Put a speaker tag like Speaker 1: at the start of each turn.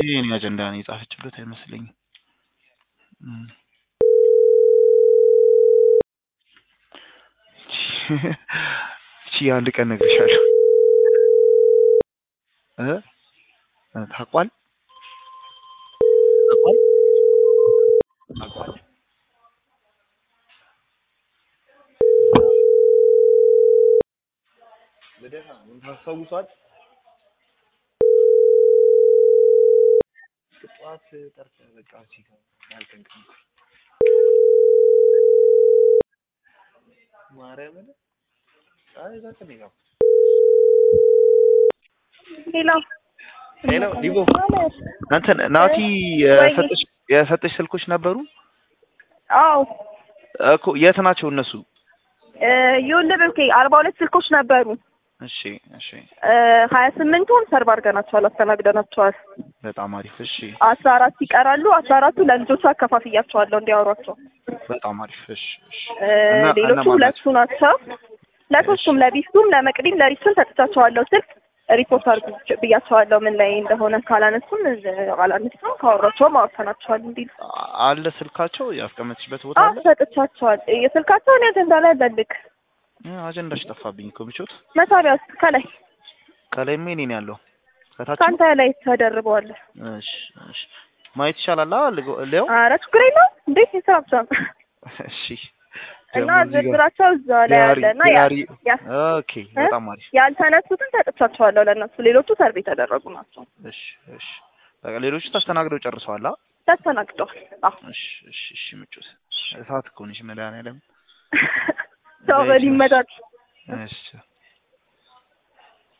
Speaker 1: ይሄ የኔ አጀንዳ ነው የጻፈችበት አይመስለኝም። እም። እቺ አንድ ቀን እነግርሻለሁ እ እ ታውቋል ታውቋል ታውቋል ልደታ ምን ታስታውሷል? ጠዋት ጠርተህ በቃ እዚህ ጋር ያልቀንቀንኩ ማርያምን አይ በቃ ነው ያው
Speaker 2: ሄሎ
Speaker 1: ሄሎ ዲቦ እንትን ናቲ የሰጠሽ የሰጠሽ ስልኮች ነበሩ
Speaker 2: አዎ
Speaker 1: እኮ የት ናቸው እነሱ?
Speaker 2: ይኸውልህ ብሩኬ አርባ ሁለት ስልኮች ነበሩ።
Speaker 1: እሺ እሺ
Speaker 2: ሀያ ስምንቱን ሰርቭ አድርገናቸዋል፣ አስተናግደናቸዋል።
Speaker 1: በጣም አሪፍ እሺ
Speaker 2: አስራ አራት ይቀራሉ። አስራ አራቱ ለልጆቹ አከፋፍያቸዋለሁ እንዲያወሯቸው።
Speaker 1: በጣም አሪፍ እሺ እሺ
Speaker 2: እ
Speaker 1: እና
Speaker 2: ሌሎቹ
Speaker 1: እነማን
Speaker 2: ሁለቱ ናቸው። ለሶስቱም ለቢስቱም ለመቅዲም ለሪሱም ሰጥቻቸዋለሁ ስልክ ሪፖርት አድርጉ ብያቸዋለሁ። ምን ላይ እንደሆነ ካላነሱም እ አላነሱም ካወሯቸውም አውርተናቸዋል እንዲሉ
Speaker 1: አ- አለ ስልካቸው ያስቀመጥሽበት ቦታ
Speaker 2: አዎ
Speaker 1: አለ?
Speaker 2: ሰጥቻቸዋል። የስልካቸውን አጀንዳ ላይ በልክ
Speaker 1: እ አጀንዳሽ ጠፋብኝ እኮ ብቾት
Speaker 2: መሳቢያ ውስጥ ከላይ
Speaker 1: ከላይ ምን ነው ያለው? ከታች ነው?
Speaker 2: ከአንተ ላይ ተደርበዋል።
Speaker 1: እሺ እሺ ማየት ይቻላል አ ሊያው
Speaker 2: ኧረ ችግር የለውም እንዴት የስራ ብቻ ነው።
Speaker 1: እሺ
Speaker 2: እና
Speaker 1: ደግሞ እዚህ ጋር
Speaker 2: ዝርዝራቸው እዛ ላይ
Speaker 1: ዲያሪ
Speaker 2: አለ እና ያ-
Speaker 1: ዲያሪ
Speaker 2: ያ-
Speaker 1: ኦኬ በጣም አሪፍ
Speaker 2: ያልተነሱትን ሰጥቻቸዋለሁ ለእነሱ። ሌሎቹ ሰርቭ የተደረጉ ናቸው።
Speaker 1: እሺ እሺ በቃ ሌሎቹ ተስተናግደው ጨርሰዋል አ
Speaker 2: ተስተናግደዋል። አዎ
Speaker 1: እሺ እሺ እሺ ምጮት እሳት እኮ ነሽ መድኃኒዓለም
Speaker 2: ሰው በሊመዳት
Speaker 1: እሺ